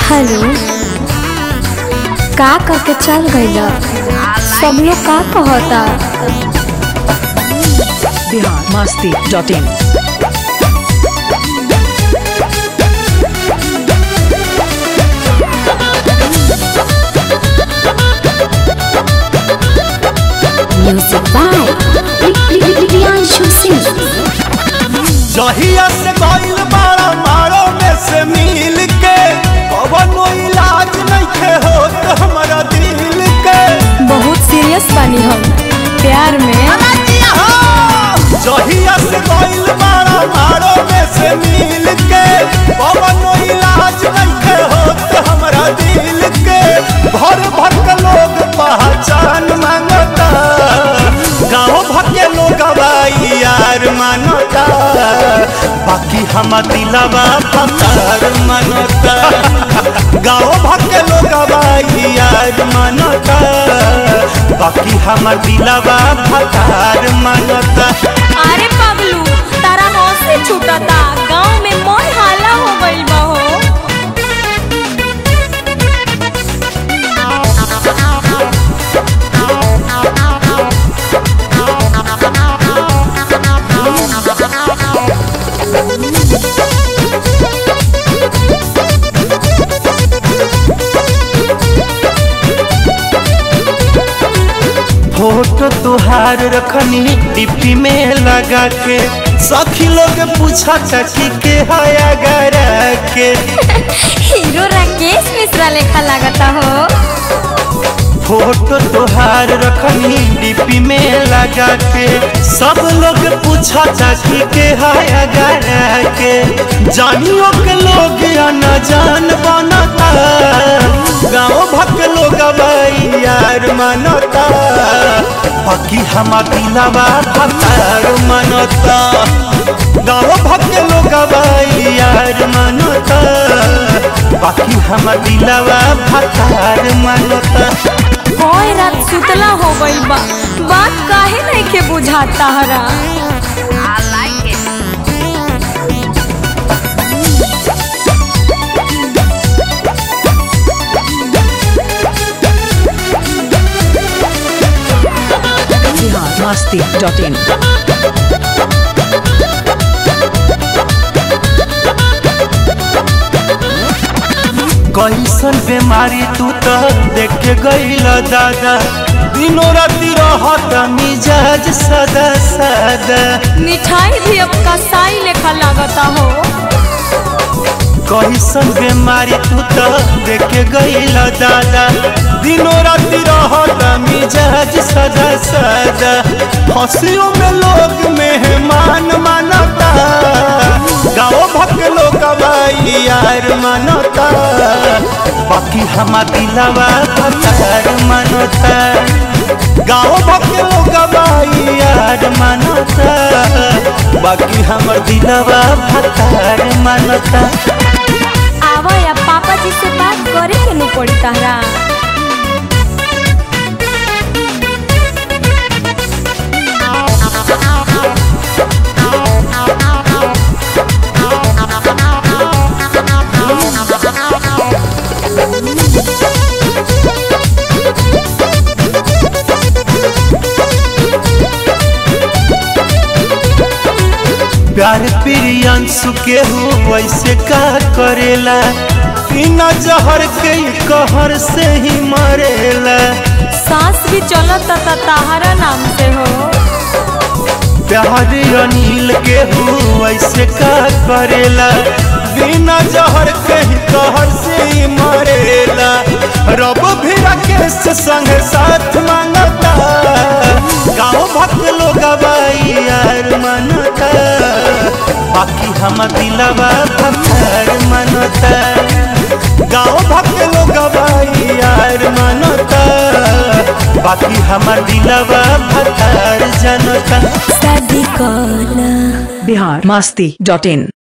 hello का करके चल गइल सब लोग का कहता Bihar Masti dot in music by Priyanshu Singh जहिया से गइल बाड़ा मारो में से मिल के कवनो इलाज नइखे होत हमरा दिल के बहुत सीरियस बानी हम प्यार में जहिया से गइल बाड़ा मारो में से मिल के कवनो इलाज नइखे होत हमरा दिल के भर भर के लोग पहचान मांगता गाँव भर के लोग बाई यार मानता बाकी हम दिलवा पतार मानता गाँव भर के लोग बाई यार मानता बाकी हम दिलवा पतार मानता अरे पगलू तारा से छूटता गांव में मोर हाला हो गइल बा हो फोटो तुहार रखनी डिप्टी में लगा के सखी लोग पूछा चाची के हया गरा के हीरो राकेश मिश्रा लेखा लागता हो फोटो तुहार रखनी डिप्टी में लगा के सब लोग पूछा चाची के हया गरा के जानियो के लोग या न जान बनता गाँव भक लोग बाई यार मनता बाकी हम दिलवा भतार मनता गाँव भक लोग बाई यार मनता बाकी हम दिलवा भतार मनता कोई रात सुतला हो गइल बा बात काहे नहीं के बुझाता हरा बिहार मस्ती डॉट इन कैसन बीमारी तू तो देख के गईल दादा दिनों राती रहत मिजाज सदा सदा मिठाई भी अब कसाई लेखा लागता हो कैसन बीमारी तू तो देख के गईल दादा दिनों राती रहत मिजाज सदा सदा हंसियों में लोग मेहमान मानता गाँव भक लोग बाई यार मानता बाकी हम दिलवा भतार मानता गाँव भक लोग बाई यार मानता बाकी हमर दिलवा भतार मानता आवा या पापा जी से बात करे के नु पड़ी तारा प्यार प्रियंशु के हो वैसे का करेला बिना जहर के ही कहर से ही मरेला सांस भी चलत ता ताहरा नाम से हो प्यार अनिल के हो वैसे का करेला बिना जहर के ही कहर से ही मरेला रब भी राकेश संग साथ मांगता गाँव भक लोग बाई यार मनता बाकी हम दिलवा भतार मनता गाँव भक लोग बाई यार मनता बाकी हमर दिलवा भतार जनता शादी कला बिहार मस्ती डॉट इन